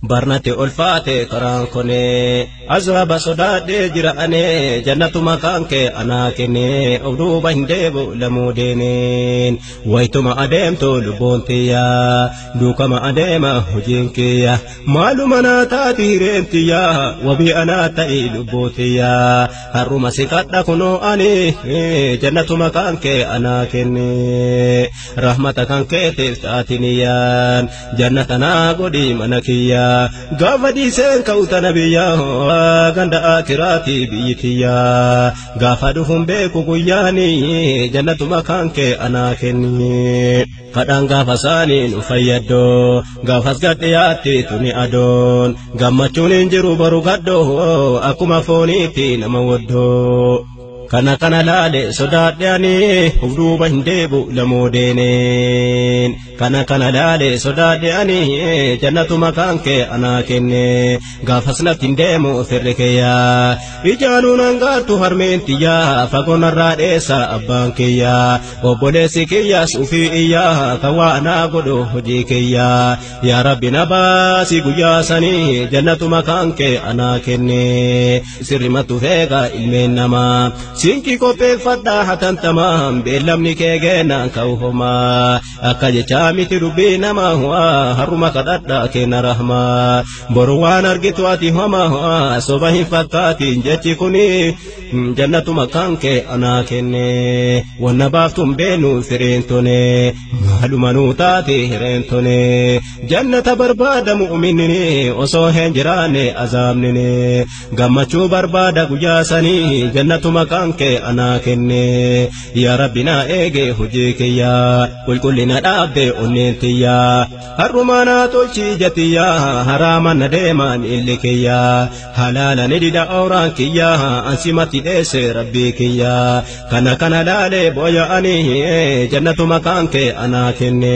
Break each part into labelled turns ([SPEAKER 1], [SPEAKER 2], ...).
[SPEAKER 1] barnate olfaate karaan konee azaaba sodaadhee jira'anee jannatu maqaan kee anaa kennee of duuba hin deebu lamuu deeneen waytuma adeemtu lubbuun tiyyaa duukama adeema hojiin kiyya maaluma naa taati hireen tiyyaa wabii anaa ta'i lubbuu tiyyaa har'uma si kadha kunoo ani jannatu maqaan kee anaa kennee rahmata kan keetiif taatiniyyaan jannata naa godhi mana kiyyaa gaafa dhiiseen ka'uta nabiyyaa ganda akiraati biyyi tiyyaa gaafa dhufuun beeku guyyaanii jannatu maqaan kee anaa kenni kadhaan gaafa saanii nu fayyaddoo gaafas gadhiyaatti tuni adoon gammachuun hin jiru boru gaddoo akkuma fooniitti nama waddoo. kana kana laale sodaadhe ani of duuba hin deebu lamoo deeneen kana kana laale sodaadhe ani jannatu maqaan kee anaa kenne gaafas natti hin deemu firri kiyyaa ijaanuun hangaattu harmeen tiyyaa fagoonarraa dheessa abbaan kiyyaa obboleessi kiyyaas ufii iyyaa kan waa anaa godhu hojii kiyyaa yaa rabbi na baasi guyyaa sanii jannatu maqaan kee anaa kenne sirrimatu feega ilmeen namaa sinki qopheeffadhaa hatantamaan beellamni kee geenaan ka'u homaa akka jechaa miti dubbii nama waa harruma kadhadhaa kenna rahmaa boru waan argitu ati homaa soba hin fakkaatiin jechi kuni jannatu maqaan kee anaa kenne wanna baaftuun beenu fireen tone maaluma nuu taate hireen tone jannata barbaada mu'minni osoo hin jiraanne azaabnine gammachuu barbaada guyyaa sanii jannatu maqaan kee anaa kenne yaa rabbi naa eege hojii kiyyaa qulqullina dhaabde onneen tiyyaa har'umaa naa tolchi jatiyyaa haraama na deemaan illi kiyyaa halaala ni dida ooraan kiyyaa ansimatti dheesse rabbii kiyyaa kana kana laalee booya'anii jannatu maqaan kee anaa kenne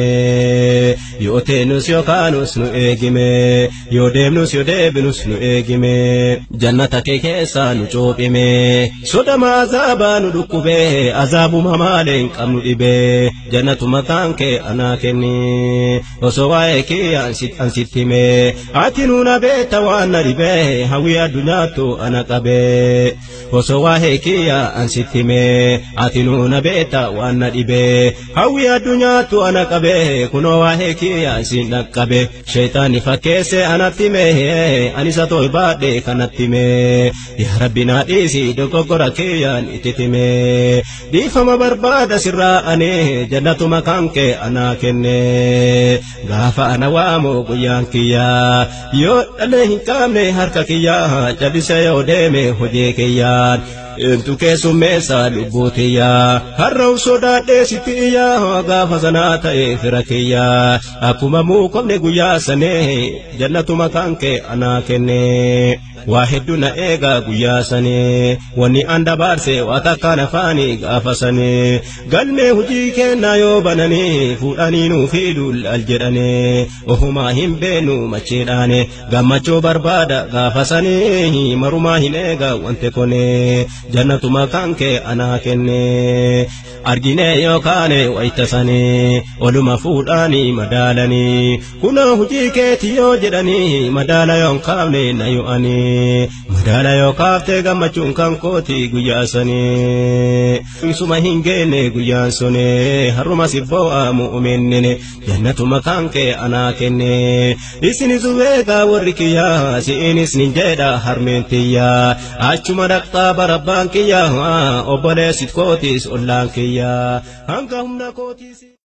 [SPEAKER 1] yoo teenus yookaanus nu eegime yoo deemnus yoo deebinus nu eegime jannata kee keessaa nu cuuphime sodama azaabaa nu dhukkubee azaabuma maalee hin qabnu dhibee jannatu maqaan kee anaa kenni osoo waa'ee kee ansitti himee ati nuuna beeta waan na dhibee hawwii addunyaattu ana qabee osoo waa'ee kee ansitti himee ati nuuna beeta waan na dhibee hawwii addunyaattu ana qabee kunoo waa'ee kee ansin dhaqqabe sheeyxaanni fakkeesse anatti himee anisa tolbaadhe kanatti himee yaa rabbi naa dhiisi dogoggora keeyaan itti himee dhiifama barbaada sirraa anee jannatu maqaan kee anaa kenne gaafa ana waamu guyyaan kiyyaa yoo dhalee hin qabne harka kiyyaa jalise yoo deeme hojii kiyyaan Eentu keessummeessa lubbuu tiyyaa har'a sodaadhee sitti iyyaa gaafa sanaa ta'e fira kiyyaa akkuma muukomne guyyaa sanee jannatu maqaan kee anaa kenne waa hedduu na eegaa guyyaa sanee wanni an dabarse waa takkaan afaanii gaafa sanee galmee hujii kennaa yoo bananii fuudhanii nuu fiidul al jedhanii ohumaa hin beenu macheedhaane gammachuu barbaada gaafa sanee marumaa hin eegaa wante konee jannatu maqaan kee anaa kenne argine yookaan waytasanii oluma fuudhaanii madaalanii kunoo hujii keeti yoo jedhanii madaala yoon kaafne na yo'anii madaala yoo kaaftee gammachuun kan kooti guyyaa sanii isuma hin geenne guyyaan suni harruma sibboo'a mu'minnine jannatu maqaan kee anaa kenne isinis beekaa warri kiyyaa si'inis nin jedha harmeen tiyyaa achuma dhaqxaa barabbaan kiyyaa obboleessit kootis ollaan kiyyaa hanga humna kootis.